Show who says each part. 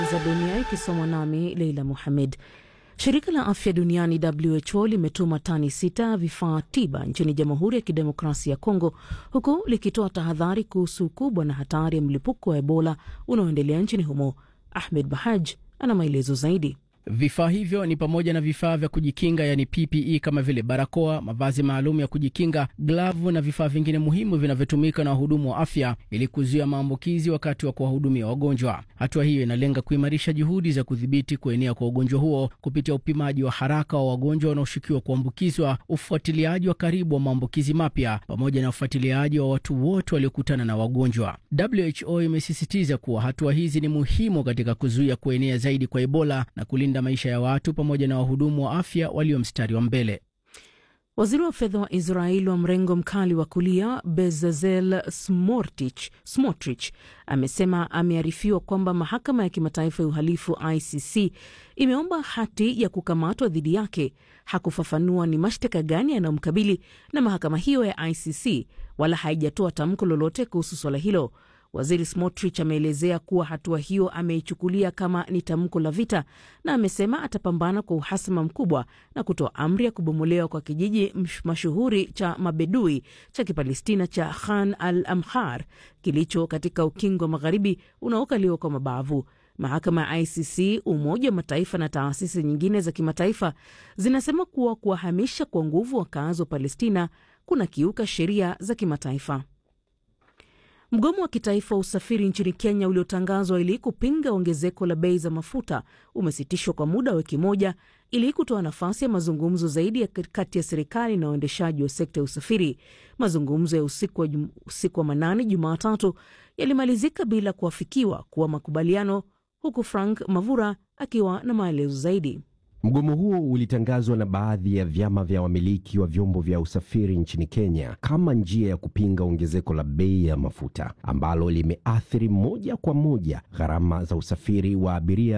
Speaker 1: za dunia ikisomwa nami Leila Muhamed. Shirika la afya duniani WHO limetuma tani sita vifaa tiba nchini Jamhuri ya Kidemokrasia ya Kongo, huku likitoa tahadhari kuhusu ukubwa na hatari ya mlipuko wa Ebola unaoendelea nchini humo. Ahmed Bahaj ana maelezo zaidi.
Speaker 2: Vifaa hivyo ni pamoja na vifaa vya kujikinga yani PPE kama vile barakoa, mavazi maalum ya kujikinga, glavu na vifaa vingine muhimu vinavyotumika na wahudumu wa afya ili kuzuia maambukizi wakati wa kuwahudumia wagonjwa. Hatua hiyo inalenga kuimarisha juhudi za kudhibiti kuenea kwa ugonjwa huo kupitia upimaji wa haraka wa wagonjwa wanaoshukiwa kuambukizwa, ufuatiliaji wa karibu wa maambukizi mapya, pamoja na ufuatiliaji wa watu wote waliokutana na wagonjwa. WHO imesisitiza kuwa hatua hizi ni muhimu katika kuzuia kuenea zaidi kwa Ebola na kulinda maisha ya watu pamoja na wahudumu wa afya walio mstari wa mbele.
Speaker 1: Waziri wa fedha wa Israel wa mrengo mkali wa kulia Bezalel Smotrich amesema amearifiwa kwamba mahakama ya kimataifa ya uhalifu ICC imeomba hati ya kukamatwa dhidi yake. Hakufafanua ni mashtaka gani yanayomkabili na mahakama hiyo ya ICC, wala haijatoa tamko lolote kuhusu swala hilo. Waziri Smotrich ameelezea kuwa hatua hiyo ameichukulia kama ni tamko la vita na amesema atapambana kwa uhasama mkubwa na kutoa amri ya kubomolewa kwa kijiji mashuhuri cha mabedui cha Kipalestina cha Khan al Amhar kilicho katika ukingo wa magharibi unaokaliwa kwa mabavu. Mahakama ya ICC, Umoja wa Mataifa na taasisi nyingine za kimataifa zinasema kuwa kuwahamisha kwa nguvu wakazi wa Palestina kuna kiuka sheria za kimataifa. Mgomo wa kitaifa wa usafiri nchini Kenya uliotangazwa ili kupinga ongezeko la bei za mafuta umesitishwa kwa muda wa wiki moja ili kutoa nafasi ya mazungumzo zaidi ya kati ya serikali na waendeshaji wa sekta ya usafiri. Mazungumzo ya usiku wa, usiku wa manane Jumatatu yalimalizika bila kuafikiwa kuwa makubaliano, huku Frank Mavura akiwa na maelezo zaidi.
Speaker 3: Mgomo huo ulitangazwa na baadhi ya vyama vya wamiliki wa vyombo vya usafiri nchini Kenya kama njia ya kupinga ongezeko la bei ya mafuta ambalo limeathiri moja kwa moja gharama za usafiri wa abiria